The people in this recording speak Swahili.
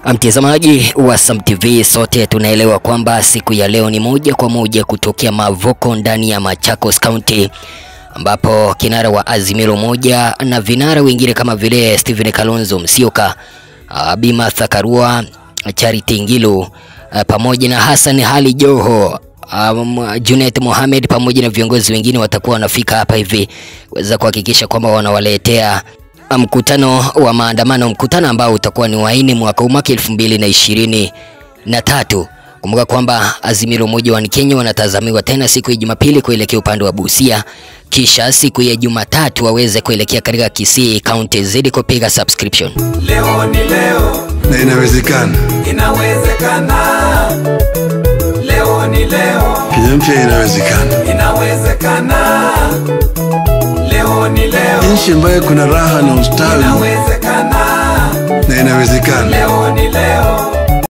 Mtazamaji wa Sam TV, sote tunaelewa kwamba siku ya leo ni moja kwa moja kutokea Mavoko ndani ya Machakos County ambapo kinara wa Azimio moja na vinara wengine kama vile Stephen Kalonzo Musyoka, Bi Martha Karua, Charity Ngilu pamoja na Hassan Ali Joho Um, Junet Mohamed pamoja na viongozi wengine watakuwa wanafika hapa hivi kuweza kuhakikisha kwamba wanawaletea mkutano wa maandamano, mkutano ambao utakuwa ni waini mwaka huu mwaka elfu mbili na ishirini na tatu. Kumbuka kwamba Azimio la Umoja wa Kenya wanatazamiwa tena siku ya Jumapili kuelekea upande wa Busia, kisha siku ya Jumatatu waweze kuelekea katika Kisii County. Zidi kupiga subscription. Leo ni leo, na inawezekana. inawezekana. Leo ni leo, Kenya mpya inawezekana, inawezekana. Leo ni leo, nchi ambayo kuna raha na ustawi, inawezekana. na inawezekana. Leo ni leo,